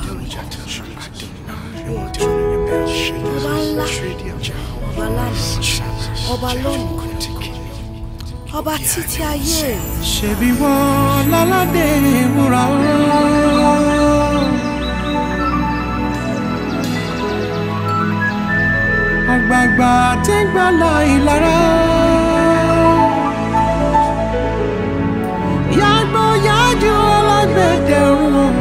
ọba ńlá ọba lánàá ọba lónìí ọba títí ayé ṣebí wọn láládé ìwúra ooo. àgbààgbà tí ń gbàlà ìlara. yàgbọ́ yájú alágbẹ̀dẹ ọ̀run.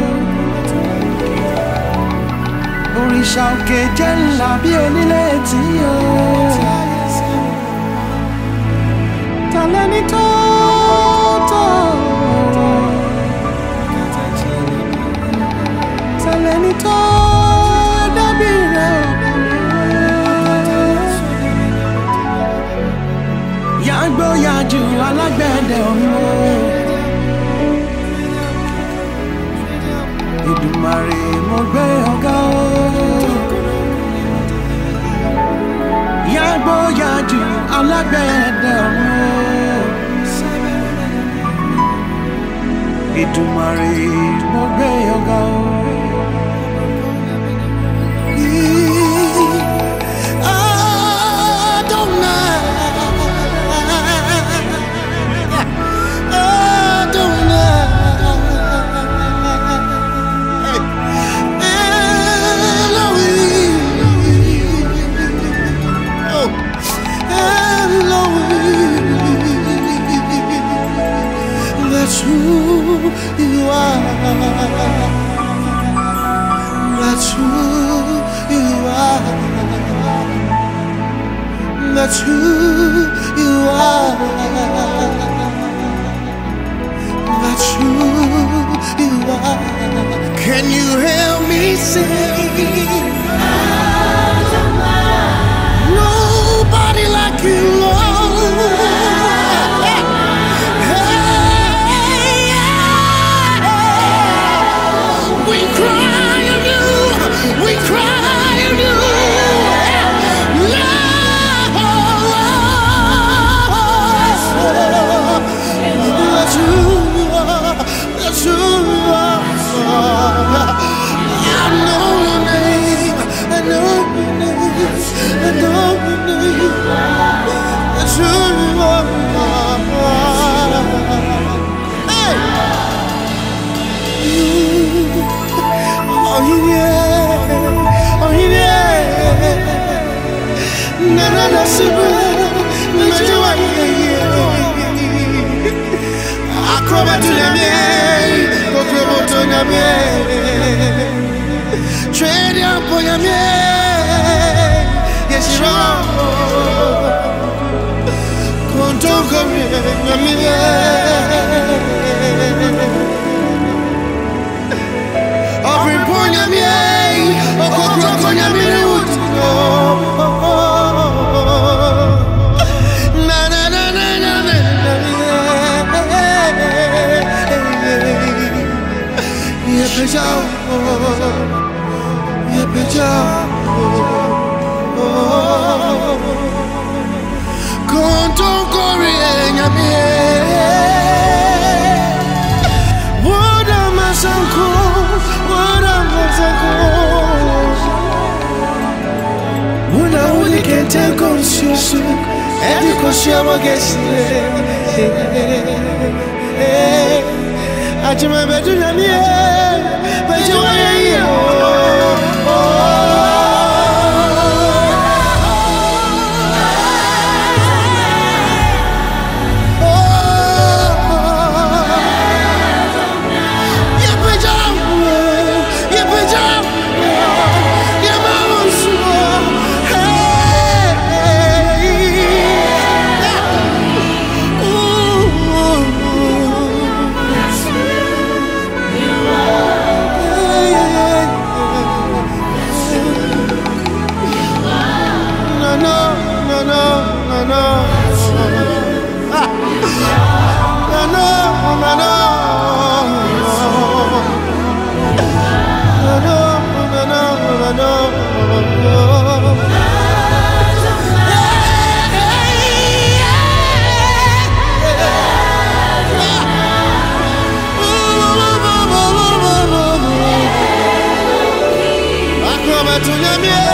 òrìṣà òkè jẹ́ ńlá bí onílé tí yóò. Taleni tó tó. Taleni tó dàbí rẹ̀. Yàgbó yàjú alágbẹ̀dẹ ọ̀run. Ìdùmarè mo gbé ọ̀gá o. Yàgbó yàjú alágbẹ̀dẹ ọ̀run. Ìdùmarè mo gbé ọ̀gá o. That's who you are. That's who you are. That's who you are. That's who you are. Can you help me sing? Nobody like you, Lord. We cry on you. We cry on you. Lord. That's who you are. That's who you are. I know your name. I know your name. I know your name. That's who you are. Hey! Oh yeah, oh yeah. Na na na sibu, na jua yeah. Akroba tu na mie, kokrobo tu na mie. Trade ya po na mie, yes you are. Kontongo mie, na mie. Ọ̀pìn pọ̀nyà mi ẹ̀, ọ̀kọ̀kọ̀ kọ̀nyà mi ní wùtí lọ. Na na na na na na na Yẹ pẹja o, yẹ pẹja o. Kọ̀ntọ́ kọ̀rí ẹ̀yà mi ẹ̀. What am I so cool? What am I so cool? When I only can take on you, and you can share my guest. I do my better than you, but you are tó yẹ mí ẹ́.